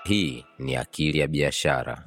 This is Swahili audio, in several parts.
Hii ni Akili ya Biashara.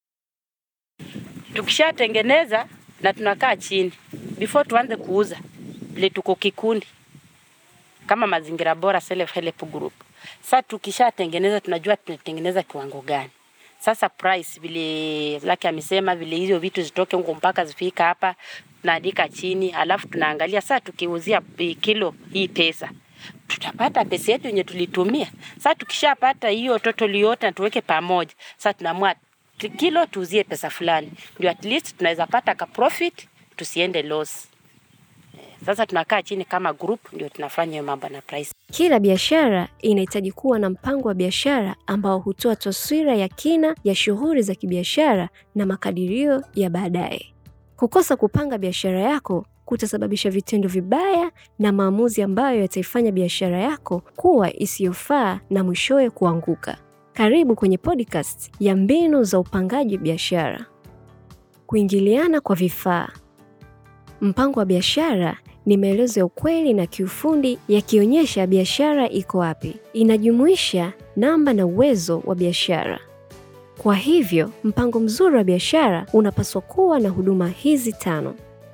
Tukishatengeneza na tunakaa chini before tuanze kuuza, vile tuko kikundi kama Mazingira Bora Self Help Group. Sasa tukishatengeneza tunajua tunatengeneza kiwango gani. Sasa price vile Zaki amesema, vile hizo vitu zitoke huko mpaka zifika hapa, tunaandika chini, alafu tunaangalia sasa, tukiuzia eh, kilo hii pesa tutapata pesa yetu yenye tulitumia. Sasa tukishapata hiyo total yote na tuweke pamoja, sasa tunaamua t- kilo tuuzie pesa fulani, ndio at least tunaweza pata ka profit, tusiende loss. Eh, Sasa tunakaa chini kama group, ndio tunafanya hiyo mambo na price. Kila biashara inahitaji kuwa na mpango wa biashara ambao hutoa taswira ya kina ya shughuli za kibiashara na makadirio ya baadaye. Kukosa kupanga biashara yako kutasababisha vitendo vibaya na maamuzi ambayo yataifanya biashara yako kuwa isiyofaa na mwishowe kuanguka. Karibu kwenye podcast ya mbinu za upangaji biashara. Kuingiliana kwa vifaa. Mpango wa biashara ni maelezo ya ukweli na kiufundi yakionyesha biashara iko wapi. Inajumuisha namba na uwezo wa biashara. Kwa hivyo, mpango mzuri wa biashara unapaswa kuwa na huduma hizi tano.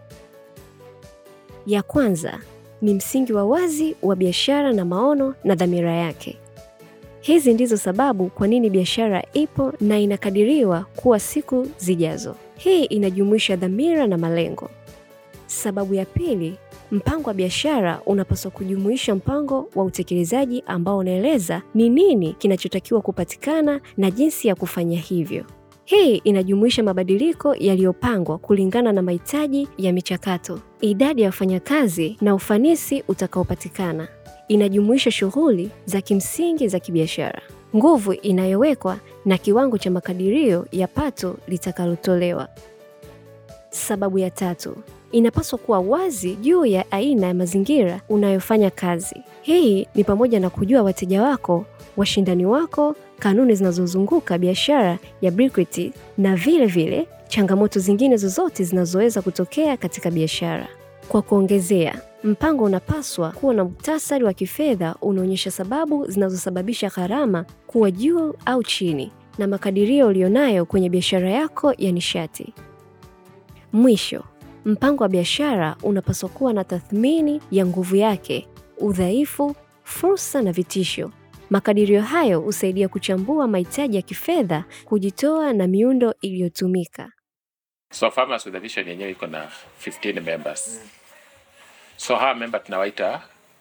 Ya kwanza ni msingi wa wazi wa biashara na maono na dhamira yake. Hizi ndizo sababu kwa nini biashara ipo na inakadiriwa kuwa siku zijazo. Hii inajumuisha dhamira na malengo. Sababu ya pili, mpango wa biashara unapaswa kujumuisha mpango wa utekelezaji ambao unaeleza ni nini kinachotakiwa kupatikana na jinsi ya kufanya hivyo. Hii inajumuisha mabadiliko yaliyopangwa kulingana na mahitaji ya michakato, idadi ya wafanyakazi na ufanisi utakaopatikana. Inajumuisha shughuli za kimsingi za kibiashara, nguvu inayowekwa na kiwango cha makadirio ya pato litakalotolewa. Sababu ya tatu, inapaswa kuwa wazi juu ya aina ya mazingira unayofanya kazi. Hii ni pamoja na kujua wateja wako, washindani wako, kanuni zinazozunguka biashara ya Briquette na vile vile changamoto zingine zozote zinazoweza kutokea katika biashara. Kwa kuongezea, mpango unapaswa kuwa na muhtasari wa kifedha unaonyesha sababu zinazosababisha gharama kuwa juu au chini na makadirio ulionayo kwenye biashara yako ya nishati. Mwisho, mpango wa biashara unapaswa kuwa na tathmini ya nguvu yake, udhaifu, fursa na vitisho. Makadirio hayo husaidia kuchambua mahitaji ya kifedha, kujitoa na miundo iliyotumika. So Farmers with a Vision yenyewe iko na 15 members. So hawa member tunawaita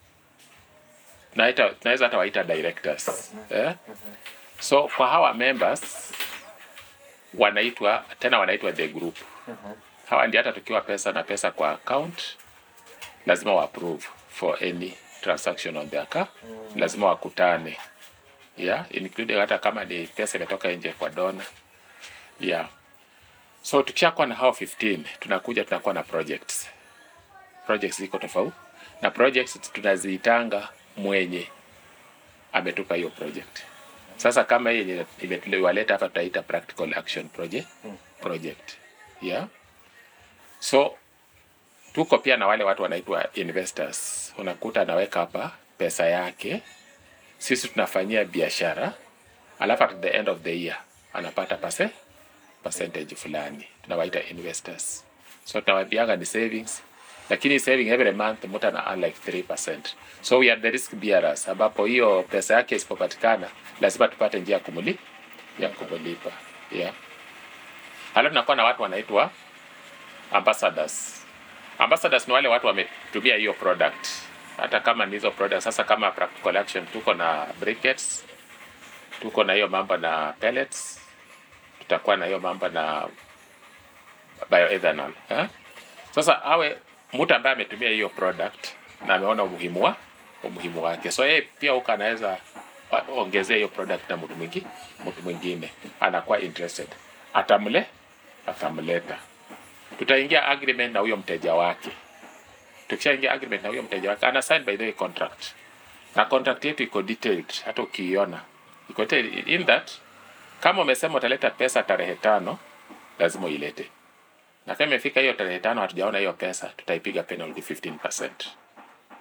tunaita tunaweza hata waita directors. Eh? So kwa hawa members wanaitwa tena wanaitwa the group. Hawa ndio hata tukiwa pesa na pesa kwa account lazima wa approve for any transaction on their account. Lazima wakutane. Yeah, including hata kama ni pesa imetoka nje kwa dona. Yeah. So tukishakuwa na hao 15 tunakuja tunakuwa na projects. Projects ziko tofauti na projects tunaziitanga mwenye ametupa hiyo project. Sasa kama hii yenye imetuliwaleta hapa tutaita practical action project project. Yeah. So tuko pia na wale watu wanaitwa investors. Unakuta anaweka hapa pesa yake, sisi tunafanyia biashara, alafu at the end of the year anapata pase percentage fulani, tunawaita investors. So tunawaambianga ni savings, lakini saving every month mtu ana earn like 3%. So we are the risk bearers, ambapo hiyo pesa yake isipopatikana lazima tupate njia ya kumuli ya kumulipa. Yeah. Halafu tunakuwa na watu wanaitwa ambassadors. Ambassadors ni wale watu wametumia hiyo product, hata kama ni hizo products. Sasa kama practical action, tuko na briquettes, tuko na hiyo mambo na pellets, tutakuwa na hiyo mambo na bioethanol eh? Sasa awe mtu ambaye ametumia hiyo product na ameona umuhimu wa umuhimu wake, so yeye pia huko anaweza wa- ongezea hiyo product na mtu mwingine mtu mwingine anakuwa interested, atamle atamleta tutaingia agreement na huyo mteja wake. Tukishaingia agreement na huyo mteja wake, ana sign by the way contract, na contract yetu iko detailed, hata ukiiona iko detailed in that kama umesema utaleta pesa tarehe tano, lazima uilete, na kama imefika hiyo tarehe tano hatujaona hiyo pesa, tutaipiga penalty 15%.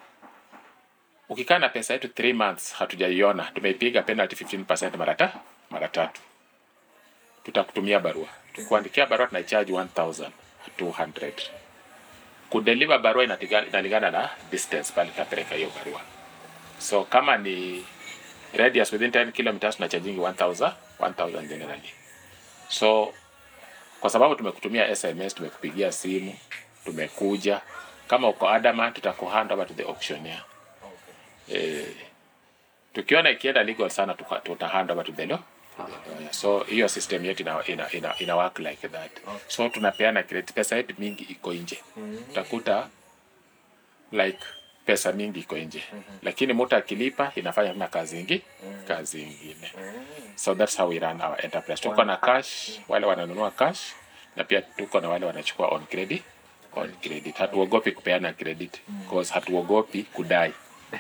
Ukikaa na pesa yetu 3 months hatujaiona, tumeipiga penalty 15% mara ta mara tatu tutakutumia barua tukuandikia barua tunacharge 1200 kudeliver barua inatiga- inalingana na distance pale tutapeleka hiyo barua so kama ni radius within 10 kilometers tunachargingi 1000 1000 generally so kwa sababu tumekutumia sms tumekupigia simu tumekuja kama uko adama tutakuhand over to the auctioneer eh, tukiona ikienda legal sana tuka- tutahand over to the law lawyer. so hiyo system yetu ina, ina, ina, ina work like that so tunapeana credit pesa yetu mingi iko nje utakuta like pesa mingi iko nje lakini mtu akilipa inafanya tuna kazi ingi kazi ingine so that's how we run our enterprise tuko na cash wale wananunua cash na pia tuko na wale wanachukua on credit on credit hatuogopi kupeana credit because hatuogopi kudai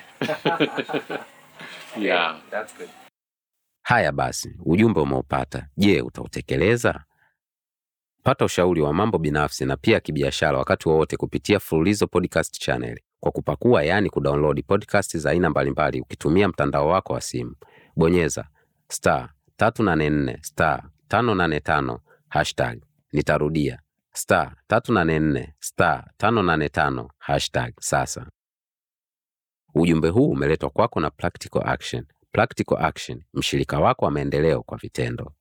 yeah That's good. Haya basi, ujumbe umeupata. Je, utautekeleza? Pata ushauri wa mambo binafsi na pia kibiashara wakati wowote kupitia Fululizo Podcast Channel kwa kupakua, yaani kudownload podcast za aina mbalimbali ukitumia mtandao wako wa simu. Bonyeza star 384 star 585 hashtag. Nitarudia star 384 star 585 hashtag sasa. Ujumbe huu umeletwa kwako na Practical Action. Practical Action, mshirika wako wa maendeleo kwa vitendo.